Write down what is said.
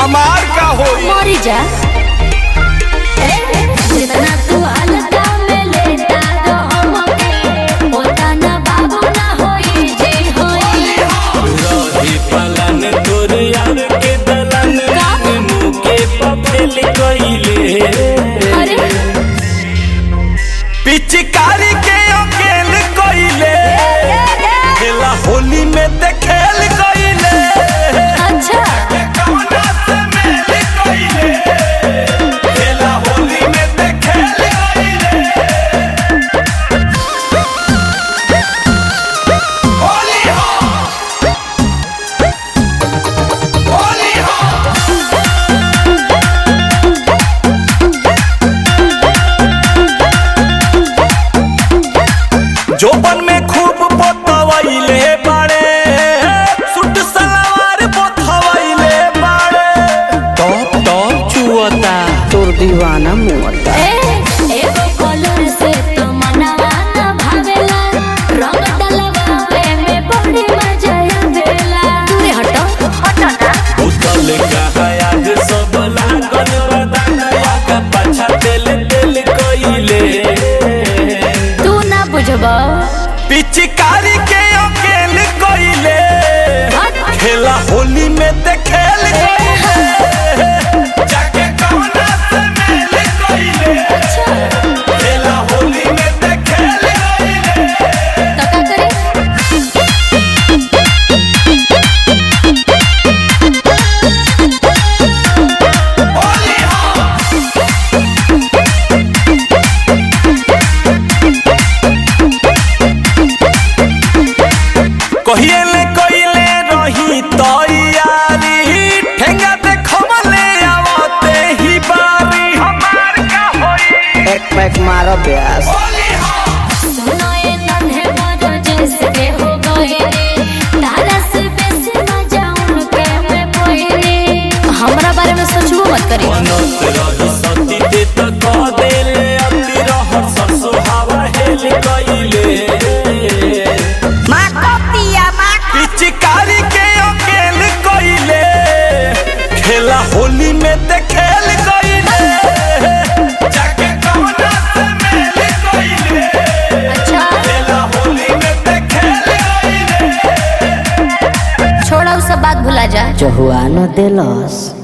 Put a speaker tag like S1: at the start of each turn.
S1: हमार का होई
S2: मरी जा जितना तू हल्का में लेता तो हमके होता ना बाबू ना होई जे होई
S3: रही पलन तोर यार के दलन मुँह के पफेल कइले
S2: अरे
S1: पिचकारी के अकेल कोइले खेला होली में ते खेल कोइले
S2: अच्छा
S1: कौना से मेल कोइले खेला होली में ते खेल कोइले होली हो होली हो जोबन में खूब पोतवैले बाड़े सुट सलवार पोतवैले बाड़े
S3: टॉप टॉप चुअता
S4: तोर दीवाना मुअता
S2: ए एगो कलर से तो मनवा ना भावेला रंग डलवावे में बड़ी मजा आवेला दूरे हटो हटो ना
S3: उतल कहा आज सब लागल बदाना का पाछा तेल तेल कइले
S2: तू ना बुझबो
S1: पिचकारी के अकेल कोइले खेला होली में ते खेल कोइले जाके कौना से मेल कोइले खेला होली में ते खेल कोइले
S2: तो का करे
S1: होली हो कहिए ले कइले रही तैयारी ठेंगा देखमले आवते ही बारी हमार का होई
S4: एक पैक मारो ब्यास
S1: होली हो
S2: सुनो ये नन्हे मोरो जैसे के हो गए तारा से बेसी मजा उनके में पोइने हमरा बारे में सोचबो मत करी
S3: बनत रही सती ते त कह देले अति रहर सरसो हवा हेल कइले
S1: पिचकारी के अकेल कोइले खेला होली में ते खेल कोइले जाके कौना से मेल कोइले
S2: अच्छा
S1: खेला होली में ते खेल कोइले
S2: छोड़ा उ सब बात भुला जा
S4: चहुआ न देलस